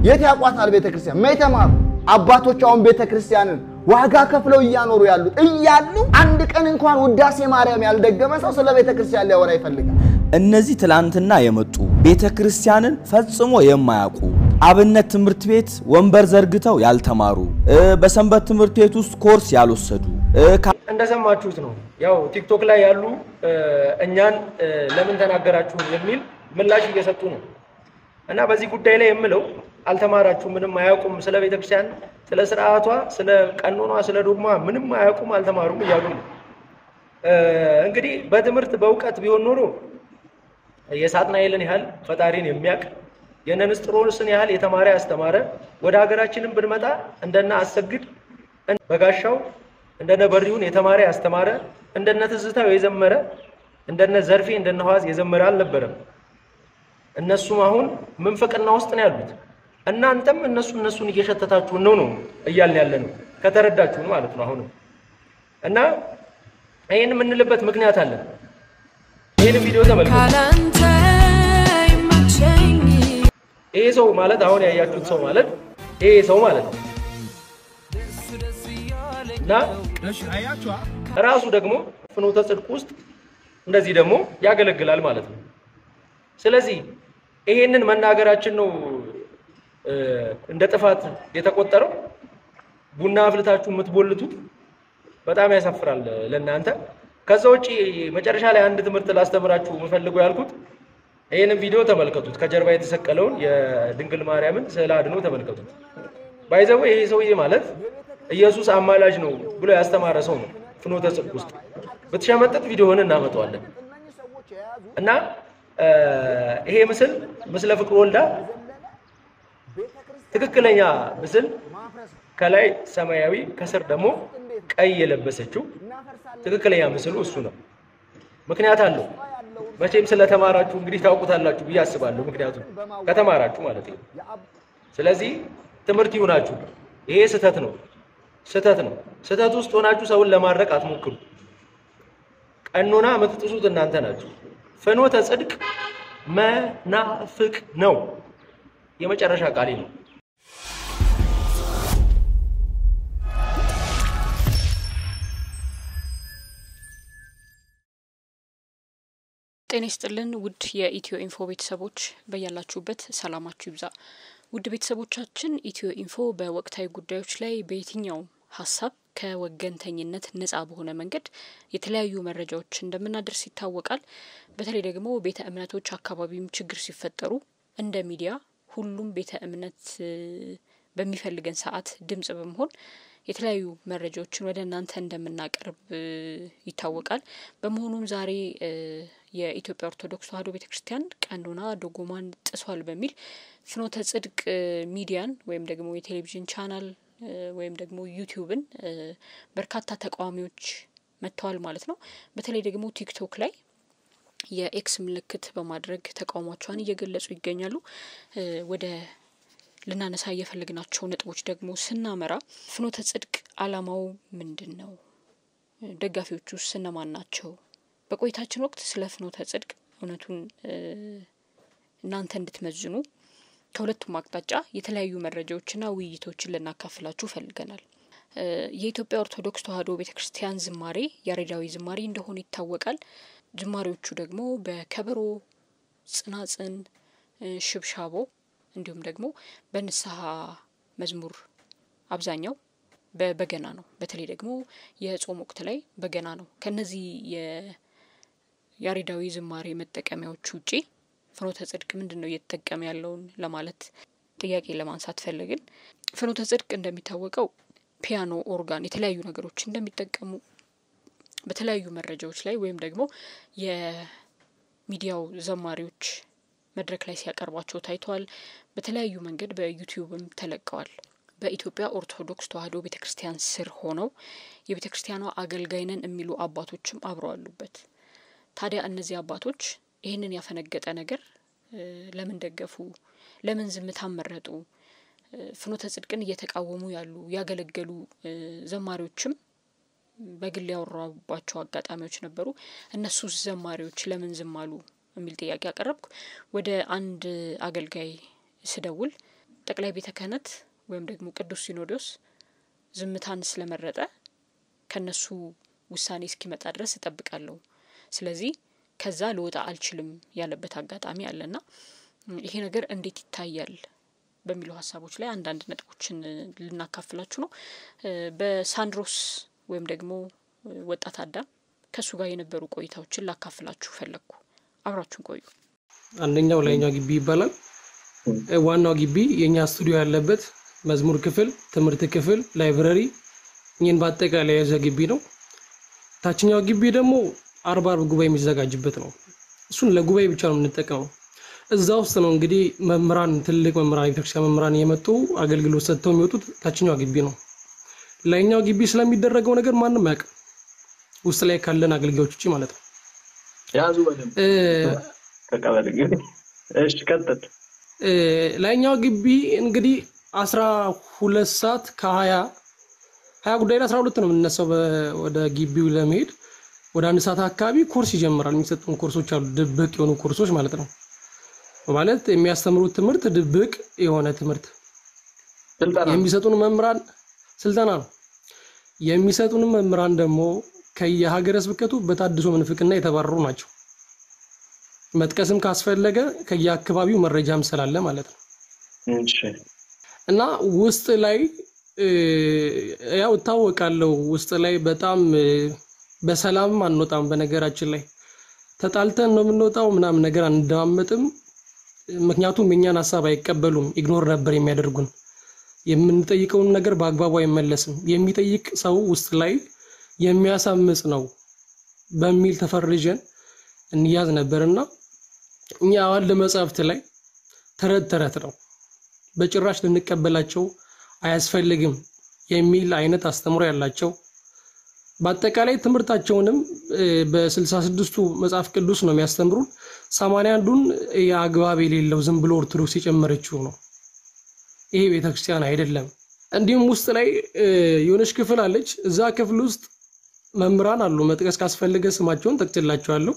የት ያውቋታል ቤተ ክርስቲያን? ማ የተማሩ አባቶች አሁን ቤተ ክርስቲያንን ዋጋ ከፍለው እያኖሩ ያሉት እያሉ አንድ ቀን እንኳን ውዳሴ ማርያም ያልደገመ ሰው ስለ ቤተ ክርስቲያን ሊያወራ ይፈልጋል። እነዚህ ትላንትና የመጡ ቤተ ክርስቲያንን ፈጽሞ የማያውቁ አብነት ትምህርት ቤት ወንበር ዘርግተው ያልተማሩ እ በሰንበት ትምህርት ቤት ውስጥ ኮርስ ያልወሰዱ እ ካ- እንደሰማችሁት ነው። ያው ቲክቶክ ላይ ያሉ እ፣ እኛን እ፣ ለምን ተናገራችሁ የሚል ምላሽ እየሰጡ ነው። እና በዚህ ጉዳይ ላይ የምለው አልተማራችሁም፣ ምንም አያውቁም፣ ስለ ቤተክርስቲያን፣ ስለ ስርዓቷ፣ ስለ ቀኖኗ፣ ስለ ዶግማ ምንም አያውቁም፣ አልተማሩም እያሉ ነው። እ፣ እንግዲህ በትምህርት በእውቀት ቢሆን ኖሮ የሳጥናኤልን ያህል ፈጣሪን የሚያውቅ የነ ንስጥሮስን ያህል የተማረ ያስተማረ ወደ ሀገራችንም ብንመጣ እንደነ አሰግድ በጋሻው እንደነ በሪውን የተማረ ያስተማረ እንደነ ትዝታው የዘመረ እንደነ ዘርፌ እንደነ ሐዋዝ የዘመረ አልነበረም። እነሱም አሁን ምንፍቅና ውስጥ ነው ያሉት። እናንተም እነሱ እነሱን እየሸተታችሁን ነው ነው እያልን ያለ ነው ከተረዳችሁን ማለት ነው። አሁንም እና ይህን የምንልበት ምክንያት አለን። ይህን ቪዲዮ ተመልከቱ። ካላንተ ይመቸኝ ይሄ ሰው ማለት አሁን ያያችሁት ሰው ማለት ይሄ ሰው ማለት ነው እና ራሱ ደግሞ ፍኖተ ጽድቅ ውስጥ እንደዚህ ደግሞ ያገለግላል ማለት ነው። ስለዚህ ይሄንን መናገራችን ነው እ፣ እንደ ጥፋት የተቆጠረው። ቡና አፍልታችሁ የምትቦልቱት በጣም ያሳፍራል ለእናንተ። ከዛ ውጪ መጨረሻ ላይ አንድ ትምህርት ላስተምራችሁ የምፈልገው ያልኩት ይህንን ቪዲዮ ተመልከቱት። ከጀርባ የተሰቀለውን የድንግል ማርያምን ስዕለ አድኖ ተመልከቱት። ባይዘው ይሄ ሰውዬ ማለት ኢየሱስ አማላጅ ነው ብሎ ያስተማረ ሰው ነው። ፍኖተ ጽድቅ ውስጥ ብትሸመጥጥ ቪዲዮውን እናመጣዋለን እና እ፣ ይሄ ምስል ምስለ ፍቅር ወልዳ ትክክለኛ ምስል ከላይ ሰማያዊ ከስር ደግሞ ቀይ የለበሰችው ትክክለኛ ምስሉ እሱ ነው። ምክንያት አለው። መቼም ስለተማራችሁ እንግዲህ ታውቁታላችሁ ብዬ አስባለሁ። ምክንያቱም ከተማራችሁ ማለት ነው። ስለዚህ ትምህርት ይሁናችሁ። ይሄ ስህተት ነው፣ ስህተት ነው። ስህተት ውስጥ ሆናችሁ ሰውን ለማድረቅ አትሞክሩ። ቀኖና የምትጥሱት እናንተ ናችሁ። ፍኖተ ጽድቅ መናፍቅ ነው። የመጨረሻ ቃሌ ነው። ጤና ይስጥልን ውድ የኢትዮ ኢንፎ ቤተሰቦች በያላችሁበት ሰላማችሁ ይብዛ። ውድ ቤተሰቦቻችን ኢትዮ ኢንፎ በወቅታዊ ጉዳዮች ላይ በየትኛውም ሀሳብ ከወገንተኝነት ነጻ በሆነ መንገድ የተለያዩ መረጃዎች እንደምናደርስ ይታወቃል። በተለይ ደግሞ ቤተ እምነቶች አካባቢም ችግር ሲፈጠሩ እንደ ሚዲያ ሁሉም ቤተ እምነት እ፣ በሚፈልገን ሰዓት ድምጽ በመሆን የተለያዩ መረጃዎችን ወደ እናንተ እንደምናቀርብ እ፣ ይታወቃል። በመሆኑም ዛሬ እ፣ የኢትዮጵያ ኦርቶዶክስ ተዋሕዶ ቤተ ክርስቲያን ቀኖና ዶጎማን ጥሷል በሚል ፍኖተ ጽድቅ እ፣ ሚዲያን ወይም ደግሞ የቴሌቪዥን ቻናል እ፣ ወይም ደግሞ ዩቲዩብን እ፣ በርካታ ተቃዋሚዎች መጥተዋል ማለት ነው። በተለይ ደግሞ ቲክቶክ ላይ የኤክስ ምልክት በማድረግ ተቃውሟቸውን እየገለጹ ይገኛሉ። እ፣ ወደ ልናነሳ እየፈለግናቸው ነጥቦች ደግሞ ስናመራ ፍኖተ ጽድቅ ዓላማው ምንድን ነው? ደጋፊዎቹ ውስጥ እነማን ናቸው? በቆይታችን ወቅት ስለ ፍኖተ ጽድቅ እውነቱን እ፣ እናንተ እንድትመዝኑ ከሁለቱም አቅጣጫ የተለያዩ መረጃዎችና ውይይቶችን ልናካፍላችሁ ፈልገናል። እ፣ የኢትዮጵያ ኦርቶዶክስ ተዋሕዶ ቤተ ክርስቲያን ዝማሬ ያሬዳዊ ዝማሬ እንደሆነ ይታወቃል። ዝማሬዎቹ ደግሞ በከበሮ፣ ጽናጽን፣ እ፣ ሽብሻቦ እንዲሁም ደግሞ በንስሐ መዝሙር አብዛኛው በበገና ነው። በተለይ ደግሞ የጾም ወቅት ላይ በገና ነው። ከነዚህ የያሬዳዊ ዝማሬ መጠቀሚያዎች ውጪ ፍኖተ ጽድቅ ምንድን ነው እየተጠቀመ ያለውን ለማለት ጥያቄ ለማንሳት ፈለግን። ፍኖተ ጽድቅ እንደሚታወቀው ፒያኖ፣ ኦርጋን፣ የተለያዩ ነገሮች እንደሚጠቀሙ በተለያዩ መረጃዎች ላይ ወይም ደግሞ የሚዲያው ዘማሪዎች መድረክ ላይ ሲያቀርቧቸው ታይተዋል። በተለያዩ መንገድ በዩቲዩብም ተለቀዋል። በኢትዮጵያ ኦርቶዶክስ ተዋሕዶ ቤተ ክርስቲያን ስር ሆነው የቤተ ክርስቲያኗ አገልጋይ ነን የሚሉ አባቶችም አብረው አሉበት። ታዲያ እነዚህ አባቶች ይህንን ያፈነገጠ ነገር እ፣ ለምን ደገፉ? ለምን ዝምታን መረጡ? እ፣ ፍኖተ ጽድቅን እየተቃወሙ ያሉ ያገለገሉ እ፣ ዘማሪዎችም በግል ያወራባቸው አጋጣሚዎች ነበሩ። እነሱ ዘማሪዎች ለምን ዝም አሉ የሚል ጥያቄ አቀረብኩ። ወደ አንድ አገልጋይ ስደውል ጠቅላይ ቤተ ክህነት ወይም ደግሞ ቅዱስ ሲኖዶስ ዝምታን ስለመረጠ ከነሱ ውሳኔ እስኪመጣ ድረስ እጠብቃለሁ፣ ስለዚህ ከዛ ልወጣ አልችልም ያለበት አጋጣሚ አለና ይሄ ነገር እንዴት ይታያል በሚሉ ሀሳቦች ላይ አንዳንድ ነጥቦችን ልናካፍላችሁ ነው። በሳንድሮስ ወይም ደግሞ ወጣት አዳም ከእሱ ጋር የነበሩ ቆይታዎችን ላካፍላችሁ ፈለግኩ። አብራችሁን ቆዩ። አንደኛው ላይኛው ግቢ ይባላል። ዋናው ግቢ የእኛ ስቱዲዮ ያለበት መዝሙር ክፍል፣ ትምህርት ክፍል፣ ላይብረሪ ይህን በአጠቃላይ የያዘ ግቢ ነው። ታችኛው ግቢ ደግሞ አርባ አርብ ጉባኤ የሚዘጋጅበት ነው። እሱን ለጉባኤ ብቻ ነው የምንጠቀመው። እዛ ውስጥ ነው እንግዲህ መምህራን ትልቅ መምህራን የቤተክርስቲያን መምህራን የመጡ አገልግሎት ሰጥተው የሚወጡት ታችኛው ግቢ ነው። ላይኛው ግቢ ስለሚደረገው ነገር ማንም አያውቅም፣ ውስጥ ላይ ካለን አገልጋዮች ውጭ ማለት ነው። ያዙ በደንብ እ ከቀበሌ ግን እሺ ቀጥል እ ላይኛው ግቢ እንግዲህ አስራ ሁለት ሰዓት ከሀያ ሀያ ጉዳይ ላይ አስራ ሁለት ነው የምንነሳው በ- ወደ ግቢው ለመሄድ ወደ አንድ ሰዓት አካባቢ ኮርስ ይጀምራል። የሚሰጡን ኮርሶች አሉ፣ ድብቅ የሆኑ ኮርሶች ማለት ነው። ማለት የሚያስተምሩት ትምህርት ድብቅ የሆነ ትምህርት ስልጠና የሚሰጡን መምህራን ስልጠና ነው። የሚሰጡን መምህራን ደግሞ ከየሀገረ ስብከቱ በታድሶ ምንፍቅና የተባረሩ ናቸው። መጥቀስም ካስፈለገ ከየአካባቢው መረጃም ስላለ ማለት ነው። እሺ እና ውስጥ ላይ እ፣ ያው እታወቃለሁ ውስጥ ላይ በጣም እ፣ በሰላም አንወጣም። በነገራችን ላይ ተጣልተን ነው የምንወጣው፣ ምናምን ነገር አንደማመጥም። ምክንያቱም የእኛን ሀሳብ አይቀበሉም፣ ኢግኖር ነበር የሚያደርጉን። የምንጠይቀውን ነገር በአግባቡ አይመለስም። የሚጠይቅ ሰው ውስጥ ላይ የሚያሳምጽ ነው በሚል ተፈርጀን እንያዝ ነበርና እኛ አዋልድ መጽሐፍት ላይ ተረት ተረት ነው በጭራሽ ልንቀበላቸው አያስፈልግም የሚል አይነት አስተምሮ ያላቸው በአጠቃላይ ትምህርታቸውንም እ፣ በስልሳ ስድስቱ መጽሐፍ ቅዱስ ነው የሚያስተምሩን። ሰማንያ አንዱን የአግባብ የሌለው ዝም ብሎ ኦርቶዶክስ የጨመረችው ነው። ይሄ ቤተክርስቲያን አይደለም። እንዲሁም ውስጥ ላይ እ፣ የሆነች ክፍል አለች። እዛ ክፍል ውስጥ መምህራን አሉ። መጥቀስ ካስፈለገ ስማቸውን ጠቅችላቸዋለሁ።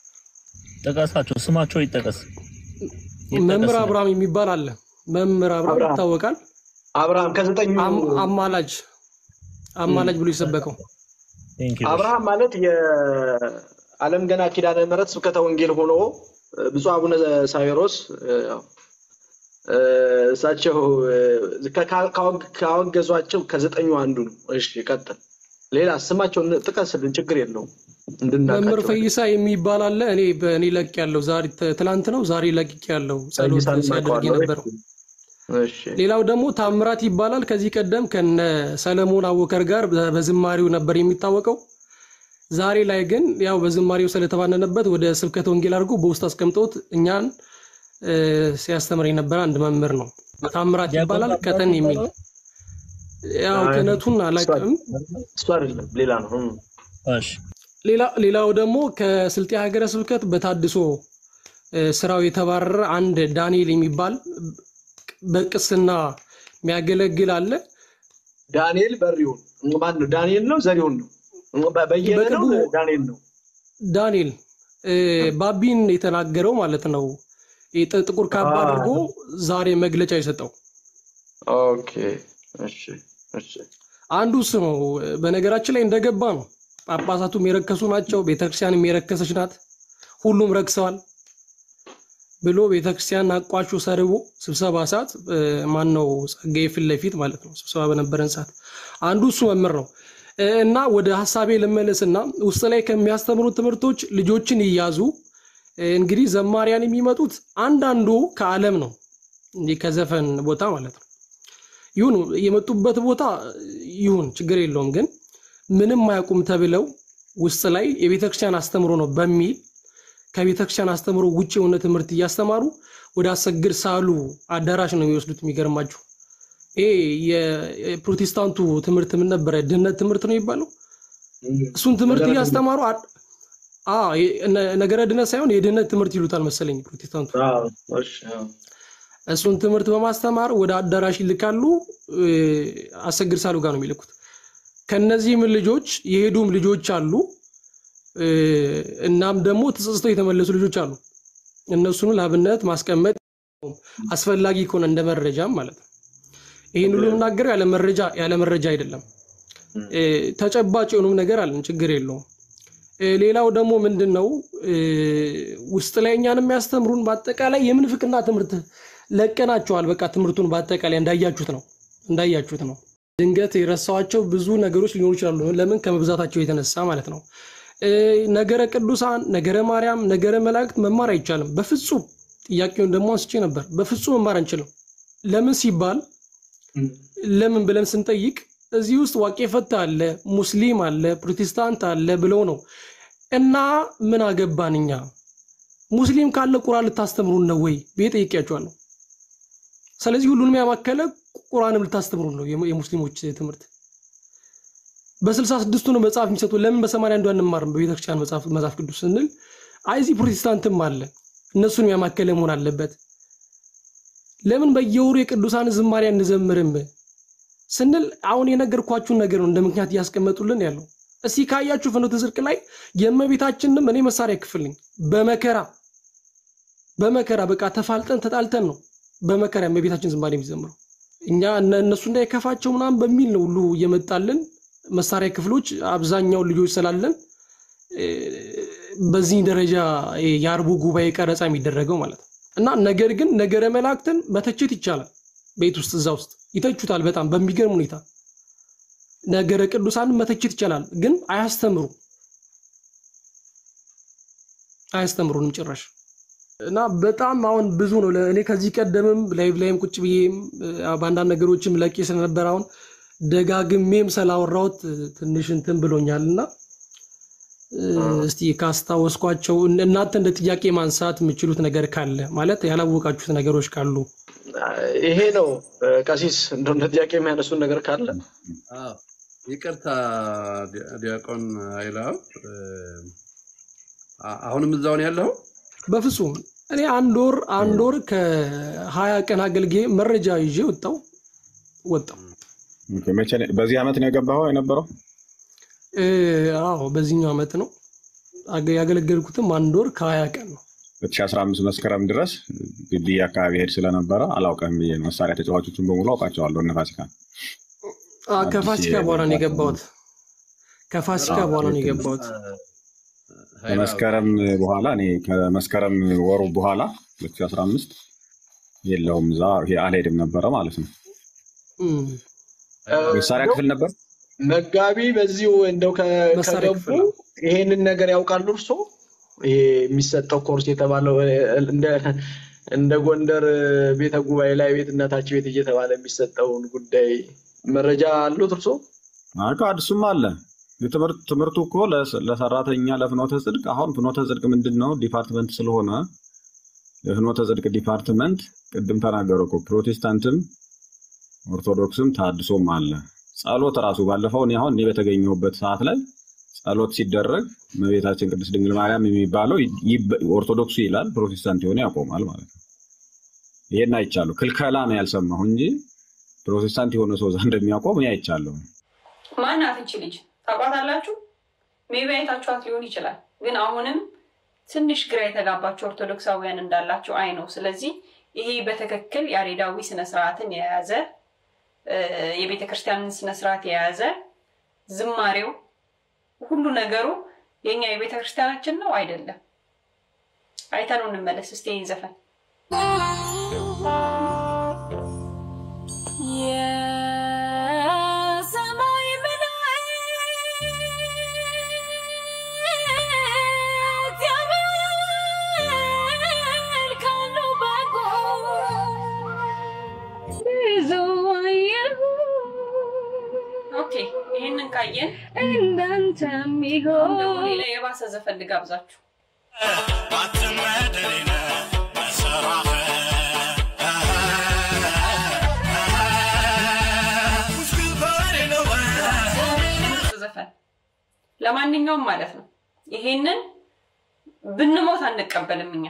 ጥቀሳቸው፣ ስማቸው ይጠቀስ። መምህር አብርሃም የሚባል አለ። መምህር አብርሃም አብርሃም። ይታወቃል። አብርሃም ከዘጠኙ አም- አማላጅ አማላጅ ብሎ የሰበከው Thank you. አብርሃም ማለት የዓለም ገና ኪዳነ ምሕረት ስብከተ ወንጌል ሆኖ ብፁዕ አቡነ ሳዊሮስ እ፣ ያው፣ እ፣ እሳቸው እ፣ ከ- ካወግ- ካወገዟቸው ከዘጠኙ አንዱ ነው። እሺ ቀጥል። ሌላ ስማቸውን ጥቀስልን፣ ችግር የለውም መምህር እንድናውቃቸው። ፈይሳ የሚባል አለ። እኔ በእኔ ለቅ ያለው ዛሬ ት- ትላንት ነው ዛሬ ለቅቅ ያለው ጸሎት ፈይሳን ሲያደርግ አውቀዋለሁ። የነበረው። እሺ ሌላው ደግሞ ታምራት ይባላል። ከዚህ ቀደም ከነ ሰለሞን አወከር ጋር በ- በዝማሬው ነበር የሚታወቀው። ዛሬ ላይ ግን ያው በዝማሬው ስለተባነነበት ወደ ስብከተ ወንጌል አድርጎ በውስጥ አስቀምጦት እኛን እ፣ ሲያስተምር የነበረ አንድ መምህር ነው። ታምራት ይባላል። ቀጠን የሚል ያው ክህነቱን አላውቅም። እሱ አይደለም ሌላ ነው። እም። እሺ ሌላ- ሌላው ደግሞ ከስልጤ ሀገረ ስብከት በታድሶ እ፣ ስራው የተባረረ አንድ ዳንኤል የሚባል በቅስና የሚያገለግል አለ። ዳንኤል በሪውን ማን ነው? ዳንኤል ነው ዘሪውን ነው? በ- በየነ ነው በቅርቡ- ዳንኤል ነው? ዳንኤል እ፣ ባቢን የተናገረው ማለት ነው። ይህ ጥ- ጥቁር ካባ አ- አድርጎ ዛሬ መግለጫ የሰጠው ኦኬ እሺ እሺ አንዱ እሱ ነው። በነገራችን ላይ እንደገባ ነው። ጳጳሳቱም የረከሱ ናቸው፣ ቤተክርስቲያንም የረከሰች ናት፣ ሁሉም ረክሰዋል ብሎ ቤተክርስቲያን አቋሹ ሰርቦ ስብሰባ ሰዓት ማን ነው ጸጋዬ ፊት ለፊት ማለት ነው ስብሰባ በነበረን ሰዓት አንዱ እሱ መምህር ነው እ፣ እና ወደ ሀሳቤ ልመለስና ውስጥ ላይ ከሚያስተምሩ ትምህርቶች ልጆችን ይያዙ። እ፣ እንግዲህ ዘማሪያን የሚመጡት አንዳንዱ ከዓለም ነው እንዲህ ከዘፈን ቦታ ማለት ነው ይሁን የመጡበት ቦታ ይሁን ችግር የለውም። ግን ምንም አያውቁም ተብለው ውስጥ ላይ የቤተክርስቲያን አስተምሮ ነው በሚል ከቤተክርስቲያን አስተምሮ ውጭ የሆነ ትምህርት እያስተማሩ ወደ አሰግድ ሳሉ አዳራሽ ነው የሚወስዱት። የሚገርማችሁ ይሄ የፕሮቴስታንቱ ትምህርት ምን ነበረ? ድህነት ትምህርት ነው የሚባለው። እሱን ትምህርት ነገረ እያስተማሩ አ- አ የ- ነ- ነገረ ድህነት ሳይሆን የድህነት ትምህርት ይሉታል መሰለኝ ፕሮቴስታንቱ። አዎ፣ እሺ፣ አዎ። እሱን ትምህርት በማስተማር ወደ አዳራሽ ይልካሉ። እ፣ አሰግድ ሳሉ ጋር ነው የሚልኩት። ከነዚህም ልጆች የሄዱም ልጆች አሉ። እ፣ እናም ደግሞ ተጸጽተው የተመለሱ ልጆች አሉ። እነሱን ለአብነት ማስቀመጥ አስፈላጊ ከሆነ እንደ መረጃም ማለት ነው። ይህን ሁሉ የምናገረው ያለ መረጃ ያለ መረጃ አይደለም። እ፣ ተጨባጭ የሆኑም ነገር አለን፣ ችግር የለውም። እ፣ ሌላው ደግሞ ምንድን ነው እ፣ ውስጥ ላይ እኛን የሚያስተምሩን በአጠቃላይ የምንፍቅና ትምህርት ለቀናቸዋል። በቃ ትምህርቱን በአጠቃላይ እንዳያችሁት ነው እንዳያችሁት ነው። ድንገት የረሳኋቸው ብዙ ነገሮች ሊኖሩ ይችላሉ። ለምን ከመብዛታቸው የተነሳ ማለት ነው። እ፣ ነገረ ቅዱሳን፣ ነገረ ማርያም፣ ነገረ መላእክት መማር አይቻልም በፍጹም። ጥያቄውን ደግሞ አንስቼ ነበር። በፍጹም መማር አንችልም። ለምን ሲባል ለምን ብለን ስንጠይቅ እዚህ ውስጥ ዋቄ ፈታ አለ፣ ሙስሊም አለ፣ ፕሮቴስታንት አለ ብለው ነው እና ምን አገባን እኛ ሙስሊም ካለ ቁርአን ልታስተምሩን ነው ወይ ብዬ ጠይቄያቸዋለሁ። ስለዚህ ሁሉንም ያማከለ ቁርአንም ልታስተምሩን ነው የሙ- የሙስሊሞች ትምህርት በስልሳ ስድስቱ ነው መጽሐፍ የሚሰጡ ለምን በሰማንያ አንዱ አንማርም በቤተክርስቲያን መጽሐፍ መጽሐፍ ቅዱስ ስንል አይ እዚህ ፕሮቴስታንትም አለ እነሱንም ያማከለ መሆን አለበት ለምን በየወሩ የቅዱሳን ዝማሬ አንዘምርም ስንል አሁን የነገርኳችሁን ነገር ነው እንደ ምክንያት እያስቀመጡልን ያለው። እስቲ ካያችሁ ፍኖተ ጽድቅ ላይ የእመቤታችንም እኔ መሳሪያ ክፍል ነኝ በመከራ በመከራ በቃ ተፋልጠን ተጣልተን ነው በመከራ የእመቤታችን ዝማሬ የሚዘምረው እኛ እነ- እነሱ እንዳይከፋቸው ምናምን በሚል ነው ሁሉ እየመጣልን መሳሪያ ክፍሎች አብዛኛው ልጆች ስላለን እ፣ በዚህ ደረጃ የአርቡ ጉባኤ ቀረጻ የሚደረገው ማለት ነው። እና ነገር ግን ነገረ መላእክትን መተቸት ይቻላል። ቤት ውስጥ እዛ ውስጥ ይተቹታል በጣም በሚገርም ሁኔታ። ነገረ ቅዱሳንን መተቸት ይቻላል፣ ግን አያስተምሩ አያስተምሩንም ጭራሽ። እና በጣም አሁን ብዙ ነው። እኔ ከዚህ ቀደምም ላይቭ ላይም ቁጭ ብዬም እ፣ በአንዳንድ ነገሮችም ለቄ ስለነበር አሁን ደጋግሜም ስላወራሁት እ፣ ትንሽ እንትን ብሎኛል እና እ፣ እስቲ ካስታወስኳቸው እን- እናንተ እንደ ጥያቄ ማንሳት የምችሉት ነገር ካለ ማለት ያላወቃችሁት ነገሮች ካሉ ይሄ ነው እ፣ ቀሲስ እንደው እንደ ጥያቄ የሚያነሱን ነገር ካለ አዎ፣ ይቅርታ ዲ- ዲያቆን ኃይለአብ እ፣ አ- አሁንም እዛው ነው ያለው? በፍጹም እኔ አንድ ወር አንድ ወር ከሀያ ቀን አገልግዬ መረጃ ይዤ ወጣው ወጣው። ኦኬ፣ መቼ ነው- በዚህ ዓመት ነው የገባኸው የነበረው? እ፣ አዎ በዚህኛው ዓመት ነው አገ- ያገለገልኩትም አንድ ወር ከሀያ ቀን ነው። 2015 መስከረም ድረስ ግቢ አካባቢ ሄድ ስለነበረ አላውቅም ብዬ ነው። መሳሪያ ተጫዋቾችን በሙሉ አውቃቸዋለሁ። እነ ፋሲካ አ፣ አዲስ ከፋሲካ በኋላ ነው የመጣ የገባሁት። ከፋሲካ በኋላ ነው የገባሁት። ከመስከረም በኋላ እኔ ከመስከረም ወሩ በኋላ 2015 የለውም እዛ ይሄ አልሄድም ነበረ ማለት ነው። እም፣ መሳሪያ ክፍል ነበር። መጋቢ በዚሁ እንደው ከ- መሳሪያ ከገቡ ክፍል ነው። ይሄንን ነገር ያውቃሉ እርሶ? ይሄ የሚሰጠው ኮርስ የተባለው እ፣ እንደ እንደ ጎንደር እ፣ ቤተ ጉባኤ ላይ ቤት እናታቸው ቤት እየተባለ የሚሰጠውን ጉዳይ መረጃ አሉት እርሶ? አቃ እሱም አለ የትምህርት ትምህርቱ እኮ ለስ- ለሰራተኛ ለፍኖተ ጽድቅ አሁን ፍኖተ ጽድቅ ምንድን ነው ዲፓርትመንት ስለሆነ የፍኖተ ጽድቅ ዲፓርትመንት ቅድም ተናገሩ እኮ ፕሮቴስታንትም ኦርቶዶክስም ታድሶም አለ። ጸሎት ራሱ ባለፈው እኔ አሁን እኔ በተገኘሁበት ሰዓት ላይ ጸሎት ሲደረግ እመቤታችን ቅድስት ድንግል ማርያም የሚባለው ይበ- ኦርቶዶክሱ ይላል፣ ፕሮቴስታንት የሆነ ያቆማል ማለት ነው። ይሄን አይቻለሁ። ክልከላ ነው ያልሰማሁ እንጂ ፕሮቴስታንት የሆነ ሰው እዛ እንደሚያቆም እኔ አይቻለሁ። ማናት እቺ ልጅ ታውቋታላችሁ? ሜቢ አይታችኋት ሊሆን ይችላል። ግን አሁንም ትንሽ ግራ የተጋባቸው ኦርቶዶክሳውያን እንዳላቸው አይ ነው። ስለዚህ ይሄ በትክክል ያሬዳዊ ስነስርዓትን የያዘ እ፣ የቤተ ክርስቲያንን ስነስርዓት የያዘ ዝማሬው፣ ሁሉ ነገሩ የኛ የቤተ ክርስቲያናችን ነው አይደለም? አይተነው እንመለስ እስቲ ይህን ዘፈን የሰማይ መላእክት ያመልካሉ በጎ ብዙ አየሁ ኦኬ። ይህንን ካየን እንዳንተ አሁን የሚሆን ደግሞ ሌላ የባሰ ዘፈን ልጋብዛችሁ። ዘፈን ለማንኛውም ማለት ነው ይሄንን ብንሞት አንቀበልም እኛ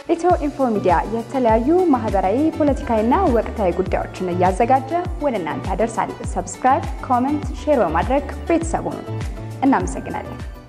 ኢትዮ ኢንፎ ሚዲያ የተለያዩ ማህበራዊ፣ ፖለቲካዊና ወቅታዊ ጉዳዮችን እያዘጋጀ ወደ እናንተ ያደርሳል። ሰብስክራይብ፣ ኮመንት፣ ሼር በማድረግ ቤተሰቡን እናመሰግናለን።